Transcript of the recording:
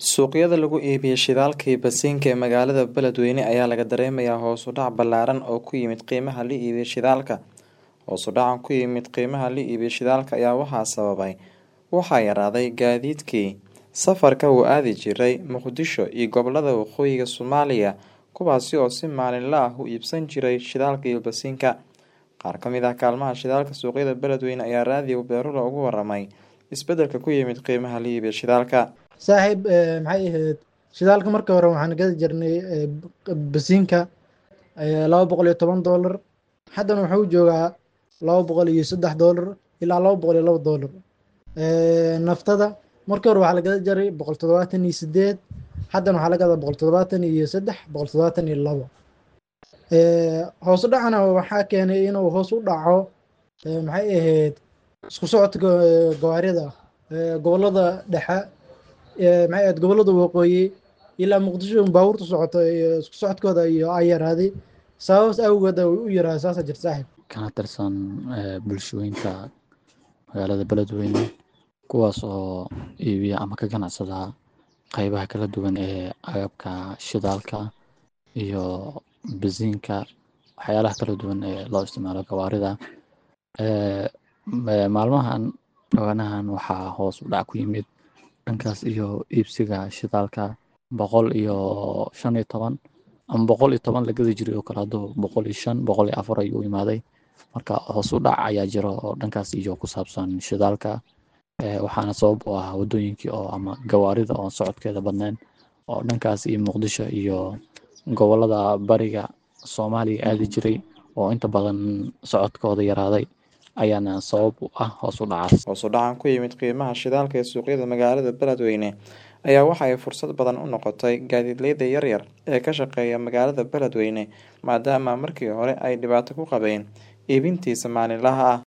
Suuqyada lagu iibiyo shidaalka iyo basiinka ee magaalada Beledweyne ayaa laga dareemayaa hoos u dhac ballaaran oo ku yimid qiimaha la iibiyo shidaalka. Hoos u dhacan ku yimid qiimaha la iibiyo shidaalka ayaa waxaa sababay waxaa yaraaday gaadiidkii safarka u aadi jiray Muqdisho iyo gobollada waqooyiga Soomaaliya kuwaasi oo si maalinle ah u iibsan jiray shidaalka iyo basiinka. Qaar ka mid ah kaalmaha shidaalka suuqyada Beledweyne ayaa raadiyo Beerula uga warramay isbeddelka ku yimid qiimaha la iibiyo shidaalka. saaxiib maxay ahayd shidaalka marka hore waxaan gadi jirnay basiinka laba boqol iyo toban doolar haddana wuxuu joogaa laba boqol iyo saddex doolar ilaa laba boqol iyo laba doolar naftada marka hore waxaa la gada jiray boqol toddobaatan iyo sideed haddana waxaa la gadaa boqol toddobaatan iyo saddex boqol toddobaatan iyo labo hoos u dhacana waxaa keenay inuu hoos u dhaco maxay ahayd isku socodka gawaarida gobollada dhexe maxay ahayd gobollada waqooyi ilaa muqdisho baabuurta socoto iyo isku socodkooda iyo ay yaraaday sababas awgeed u yaraa saasa jirta saaxiib kana tirsan bulshooyinka magaalada beledweyne kuwaas oo iibiya ama ka ganacsada qeybaha kala duwan ee agabka shidaalka iyo basiinka waxyaalaha kala duwan ee loo isticmaalo gawaarida maalmahan dhawanahan waxaa hoos u dhac ku yimid dhankaas iyo iibsiga shidaalka boqol iyo shan iyo toban ama boqol iyo toban la gadi jiray oo kale hadduu boqol iyo shan boqol iyo afar ayuu imaaday marka hoos u dhac ayaa jiro oo dhankaas iyo ku saabsan shidaalka waxaana sabab u ah waddooyinkii oo ama gawaarida oon socodkeeda badnayn oo dhankaas iyo muqdisho iyo gobollada bariga soomaaliya aadi jiray oo inta badan socodkooda yaraaday ayaana sabab u ah hoos u dhacaas hoos u dhacan ku yimid qiimaha shidaalka ee suuqyada magaalada Beledweyne ayaa waxa ay fursad badan u noqotay gaadiidleyda yaryar ee ka shaqeeya magaalada Beledweyne maadaama markii hore ay dhibaato ku qabeen iibintiisa maalinlaha ah